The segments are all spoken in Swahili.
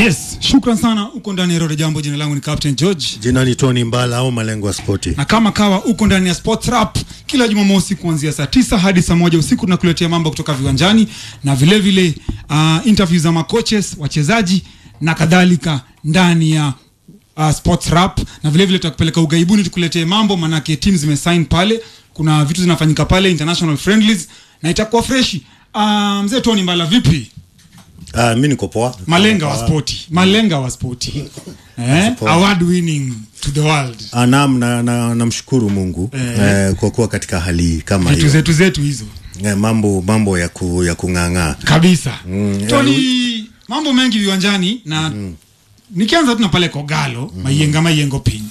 Yes, shukran sana. Uko ndani ya Roda Jambo. Jina langu ni Captain George, Jina ni Tony Mbala au malengo ya spoti. na kama kawa uko ndani ya Sports Rap kila Jumamosi kuanzia saa tisa hadi saa moja usiku tunakuletea mambo kutoka viwanjani na vile vile uh, interview za makoches, wachezaji na kadhalika ndani ya uh, Sports Rap, na vile vile tutakupeleka ugaibuni tukuletee mambo, manake timu zimesign pale, kuna vitu zinafanyika pale international friendlies na itakuwa freshi. Uh, mzee Tony Mbala, vipi? Ah, mi niko poa. Malenga wa spoti, malenga wa spoti eh, Poa. award winning to the world, Ah, naam, na, na, namshukuru Mungu Eh. eh, kwa kuwa katika hali kama vitu hiyo zetu zetu hizo eh, mambo mambo ya, ku, ya kung'ang'aa kabisa. Mm, Tony, mambo mengi viwanjani na nikianza tu na pale Kogalo Maiyenga Maiyengo pin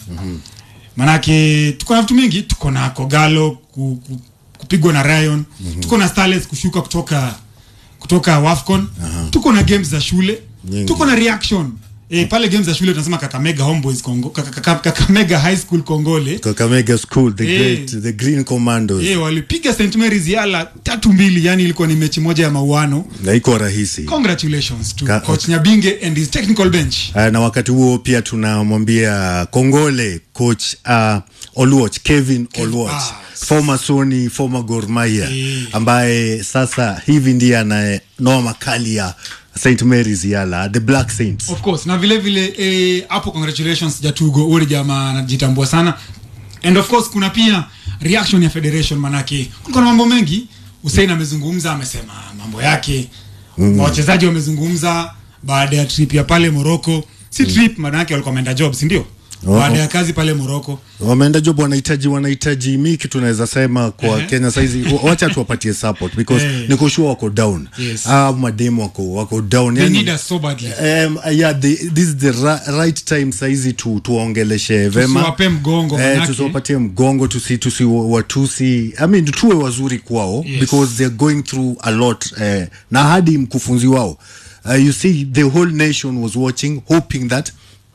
manake tuko na vitu mingi, tuko na Kogalo ku, ku, kupigwa na Rayon tuko na Starlets kushuka kutoka kutoka Wafcon tuko na games za shule Nyingi. tuko na reaction E, pale games za shule tunasema Kakamega Homeboys Kongo, Kaka- Kaka- Kakamega High School Kongole Kakamega School the Eh. great the Green Commandos Eh, walipiga St Mary's Yala tatu mbili, yani ilikuwa ni mechi moja ya mauano. na iko rahisi Congratulations to Ka- coach Nyabinge and his technical bench. Ah, na wakati huo pia tunamwambia kongole coach uh, Oluoch Kevin Oluoch ah, former Sony former Gor Mahia Eh. ambaye sasa hivi ndiye ananoa makali ya St Mary's Yala the Black Saints Of course, na vile vile eh, hapo congratulations Jatugo, ule jamaa anajitambua sana. And of course kuna pia reaction ya federation manake kulikuwa na mambo mengi. Hussein amezungumza, amesema mambo yake. Wachezaji wamezungumza baada ya trip ya pale Morocco. Si trip manake walikuwa wameenda job, si ndio? Oh. Baada ya kazi pale Morocco. wameenda job wanahitaji wanahitaji miki tunaweza sema kwa Ehe. Kenya saizi wacha tuwapatie support because Eh. niko sure wako down Yes. ah mademu wako wako down They yani, need us so badly. Um, yeah, the, this is the ra right time saizi tu, tuwaongeleshe vema Tusiwape mgongo eh, manake. tusiwapatie mgongo tusi, tusi watusi I mean, tuwe wazuri kwao Yes. because they're going through a lot eh, na hadi mkufunzi wao uh, you see the whole nation was watching hoping that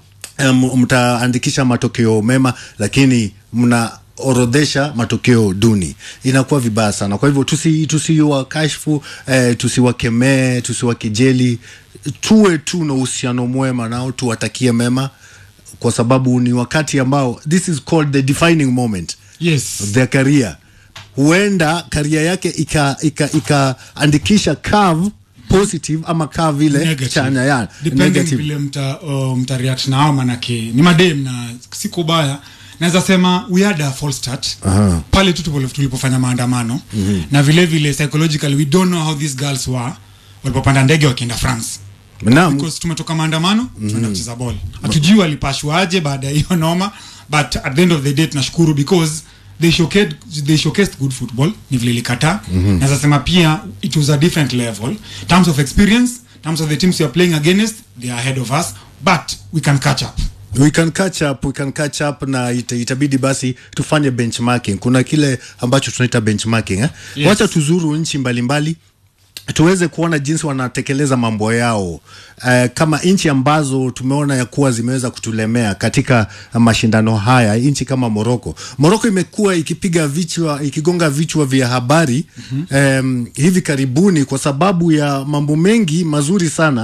um, mtaandikisha matokeo mema lakini mnaorodhesha matokeo duni inakuwa vibaya sana kwa hivyo tusi- tusiwakashfu eh, tusiwakemee tusiwakejeli tuwe tu na uhusiano mwema nao tuwatakie mema kwa sababu ni wakati ambao this is called the defining moment Yes. of their career huenda karia yake ikaandikisha ika, ikaandikisha curve positive ama curve ile Negative. chanya ya Depending negative vile mta, uh, mta react nao manake ni madem na siku baya naweza sema we had a false start Aha. pale tu tulipo- tulipofanya maandamano na vile vile psychologically we don't know how these girls were walipopanda ndege wakienda France Naam. because tumetoka maandamano tunaenda kucheza ball hatujui walipashwaje baada ya hiyo noma but at the end of the day tunashukuru because they showcased, they showcased good football ni vile ilikataa mm-hmm. naweza sema pia it was a different level terms of experience terms of the teams we are playing against they are ahead of us but we can catch up we can catch up we can catch up na ita, itabidi basi tufanye benchmarking kuna kile ambacho tunaita benchmarking eh? Yes. wacha tuzuru nchi mbalimbali tuweze kuona jinsi wanatekeleza mambo yao uh, kama nchi ambazo tumeona ya kuwa zimeweza kutulemea katika mashindano haya nchi kama moroko moroko imekuwa ikipiga vichwa ikigonga vichwa vya habari mm-hmm. um, hivi karibuni kwa sababu ya mambo mengi mazuri sana